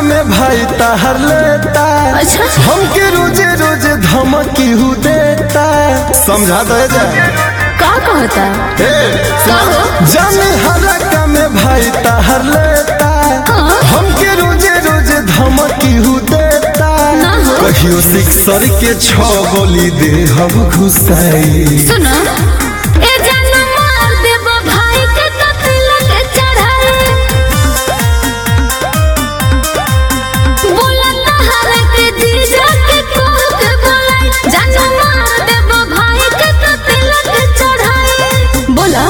में भाई ताहर लेता अच्छा। हमके रोजे रोजे धमकी हु देता समझा दे जा का कहता ए, का हो जाने हरका में भाई ताहर लेता हाँ। हमके रोजे रोजे धमकी हु देता ना हो। कहियो सिक्सर के छह गोली दे हम घुसाई सुनो ए जान मार देब भाई के कत्ल के चढ़ाई बोला तहरा के जीजा के कोह के बोलाई जान मार देब भाई के कत्ल के चढ़ाई बोला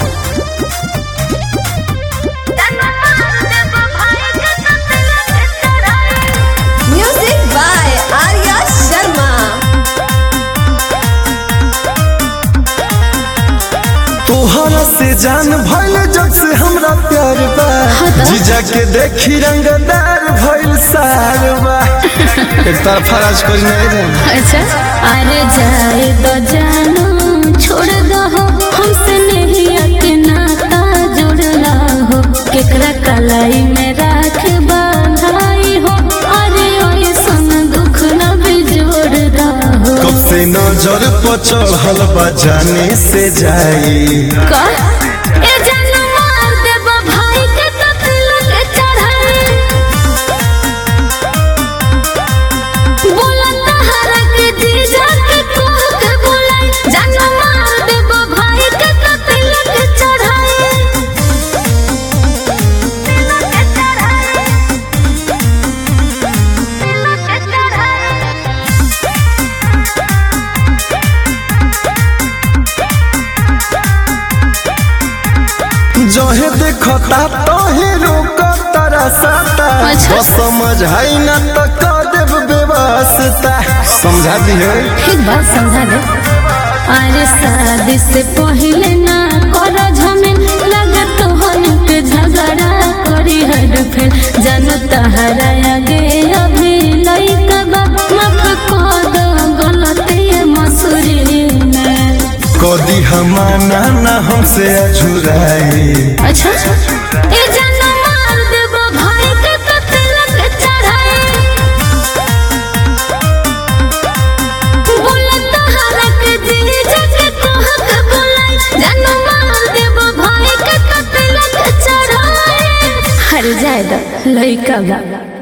जान मार देब भाई के कत्ल के चढ़ाई Music by Arya Sharma. तोहरा से जान भइल जब से हमरा प्यार बा हाँ त। जीजा के देखी रंगदार भइल सार बा एक तरफ फराज कोई नहीं रे अच्छा अरे जाए तो जानो छोड़ दो हो हमसे नहीं के नाता जुड़ला हो केकरा कलाई में राख बंधाई हो अरे ओए सन दुख न भी जोड़ हो कब से नजर पर चढ़ल बा जाने से जाई का ए जान मार देब भाई के कत्ल के चढ़ाई बोला तहरा के जीजा के कोह के बोलाई जान मार देब भाई के कत्ल के चढ़ाई के चढ़ाई के चढ़ाई जहे देखता तहे रोक तारा साता अच्छा। बस समझ है ना तो कर देव बेवास्ता समझा दी है एक बात समझा दे अरे शादी से पहले ना कर झमेल लगत हन के झगड़ा करी हर फेर जन तहरा आगे अभी लइका बा माफ कर दो गलती मसूरी में कदी हमाना ना हमसे अझुराई अच्छा ए जान मार देबो भाई के कत्ल के चढ़ाई बोला तहरा के जीजा के कोह के बोलाई जान मार देबो भाई के कत्ल के चढ़ाई हर जाए दो लइका बा